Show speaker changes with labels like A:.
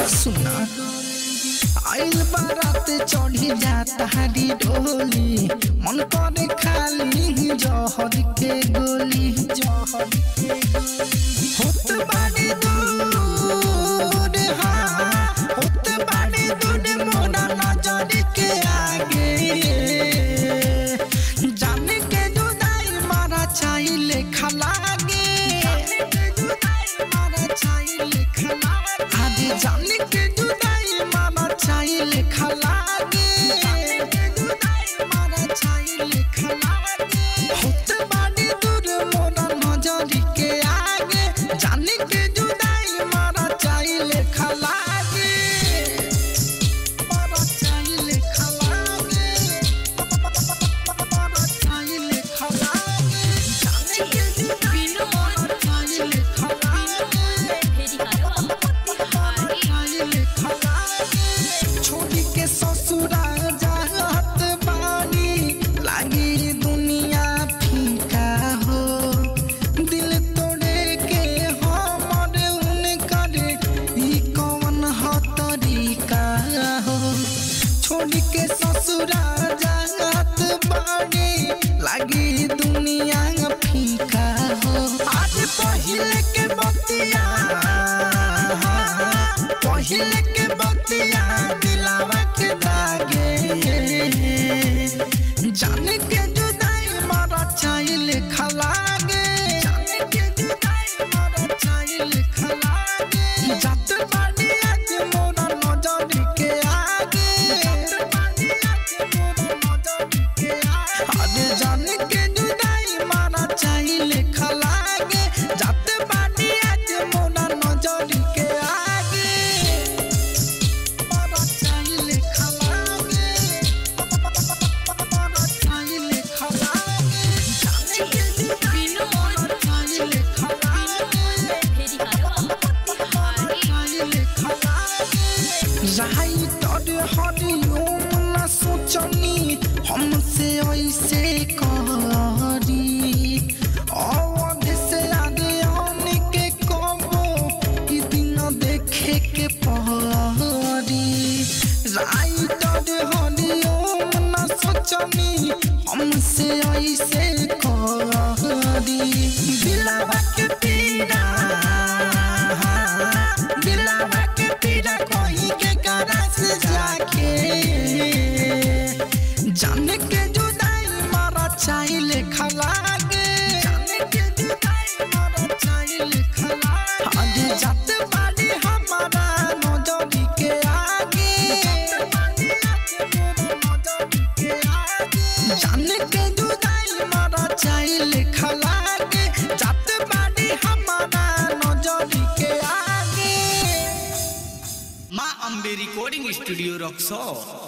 A: सुना आइल बारात चढ़ी जाता हरी डोली मन करे खाली जहर के गोली जहर के गोली होत बाड़ी दूर हाँ होत बाड़ी दूर मोरा नजर के आगे जाने के जुदाई मारा चाहिए खलागे आदि जाने के जुदाई मारा चाहिए खलागे होत बाड़ी दूर मोरा नजर के आगे जाने के जुदाई मारा चाहिए खलागे मारा चाहिए खलागे मारा चाहिए खलागे जाने के जुदाई मारा चाहिए खलागे छोड़ी के ससुरा जात बानी लागी दुनिया फीका हो दिल तोड़े के हमर उनकर ई कौन ह तरीका हो छोड़ी के ससुरा जात बानी लागी दुनिया फीका हो आज पहिले के बतिया पहिले के बतिया दिलावा के दागे जाने के जुदाई मारा चाहिए खलागे जाने के जुदाई मारा चाहिए खलागे जात बानी आज मोरा नजर के आगे जात बानी आज मोरा नजर के आगे अरे जाने के जुदाई मारा चाहिए खलागे जात बानी आज मोरा नजर के आगे मारा चाहिए खलागे मारा चाहिए खलागे जाने के जुदाई मारा चाहिए खलागे राई तोर हरिओम न सोचनी हमसे ऐसे करी अवध से आगे आने के कबो ई दिन देखे के पहरी राई तोर हरिओम न सोचनी हमसे ऐसे करी दिलवा के पीड़ा दिलवा के पीड़ा कोई के करस जाके जाने के जुदाई मारा चाहिए खलागे जाने के जुदाई मारा चाहिए खलागे आगे जात बाड़ी हमारा नजरी के आगे जाने के जुदाई मारा चाहिए खलागे जात बाड़ी हमारा नजरी के आगे
B: माँ अम्बे रिकॉर्डिंग स्टूडियो रक्सौल